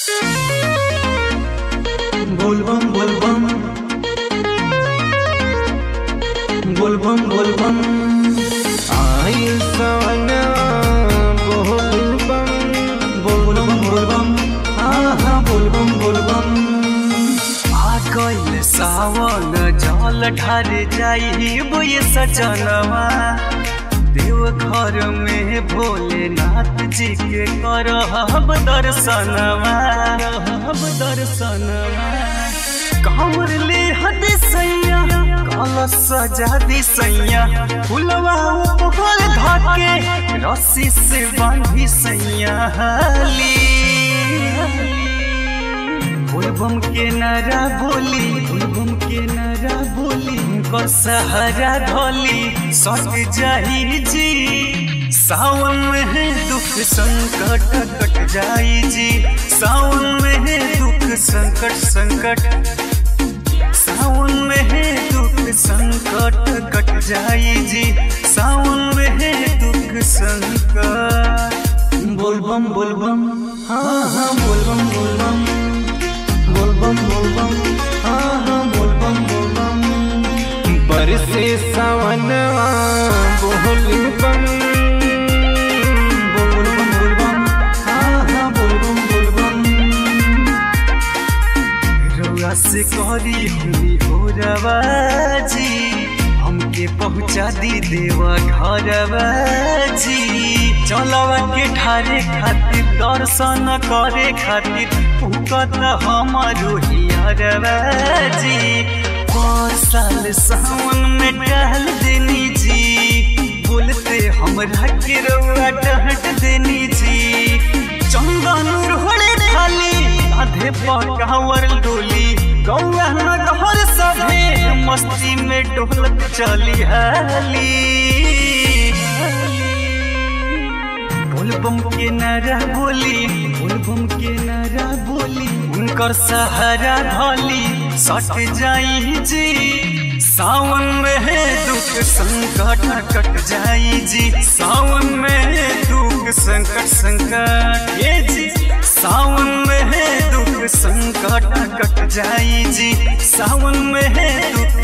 बोलबम बोलबम बोलबम बोलबम आइल सवना बोलबम बोलबम बोलबम हाँ हाँ बोलबम बोलबम आ गइल सावन जल ढार जाइब ये सजनवा देव घर में भोलेनाथ जी के करहब दर्शनवा करहब दर्शनवा कांवर ले हद सैया कलश सजा दी सैया फुलवा ऊपर धके रस्सी से बांधी सैया हाली बोलबम के नारा बोली बोलबम के नारा बोली कर सहारा धोली सट जाई जी सावन में है दुख संकट कट जाई जी सावन में है दुख संकट संकट सावन में है दुख संकट कट जाई जी सावन में है दुख संकट बोलबम बोलबम हाँ हाँ बोलबम बोलबम बोलबम बोलबम हाँ हाँ बोलबम बोलबम बरसे सवनवा बोलबम बोलबम बोलबम हाँ हाँ बोलबम बोलबम रउआ से करी हुई हो रवाजी हमके पहुँचा दी देवा घरवाजी चलवा के ठारे खातिर दर्शन करे खातिर फुकत हमारो हियरवाजी पर साल सावन में टहल देनी जी बोलते हमरा के रउआ डहट देनी जी चंदन रोड़े खाली आधे पकावर डोली गौआ नगर सभे मस्ती में डोलत चली हाली बोलबम के नारा बोली बोलबम के नारा बोली उनकर सहारा धोली सट जाई जी सावन में है दुख संकट कट जाई जी सावन में है दुख संकट संकट ये जी सावन में है दुख संकट कट जाई जी सावन में है दुख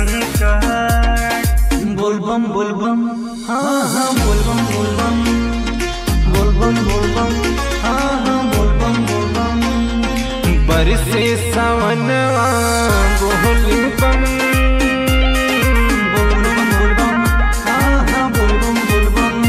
संकट बोलबम बोलबम हाँ हाँ बोलबम बोलबम बोलबम बोलबम हाँ हाँ बोलबम बोलबम बरसे सवनवा बोलबम बोलबम बोलबम हाँ हाँ बोलबम बोलबम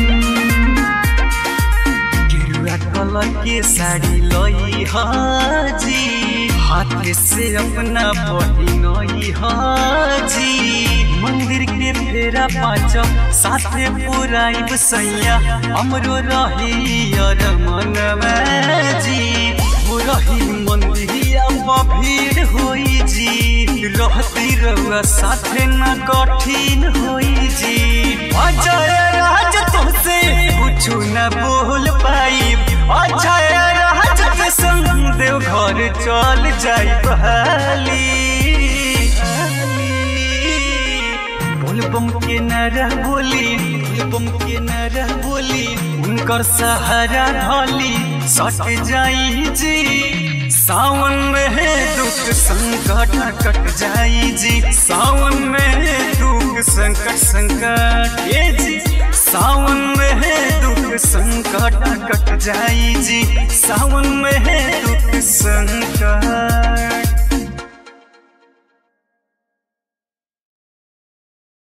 गेरुआ कलर के साड़ी लई हाजी हाथ से अपना बहिनई हाजी मंदिर के फेरा पाँच साथे पुराइब सैया हमरो रही अर मन जी हो रही मंदिरिया भीड़ होई जी रहती रहुआ साथे न कठिन होई जी अजय राज तुमसे कुछ न बोल पाई अजय राज के संग देव घर चल जाई बहाली बोलबम के नारा बोली बोलबम के नारा बोली उनकर सहारा धोली सट जाई जी सावन में है दुख संकट कट जाई जी सावन में है दुख संकट संकट ये जी सावन में है दुख संकट कट जाई जी सावन में है दुख संकट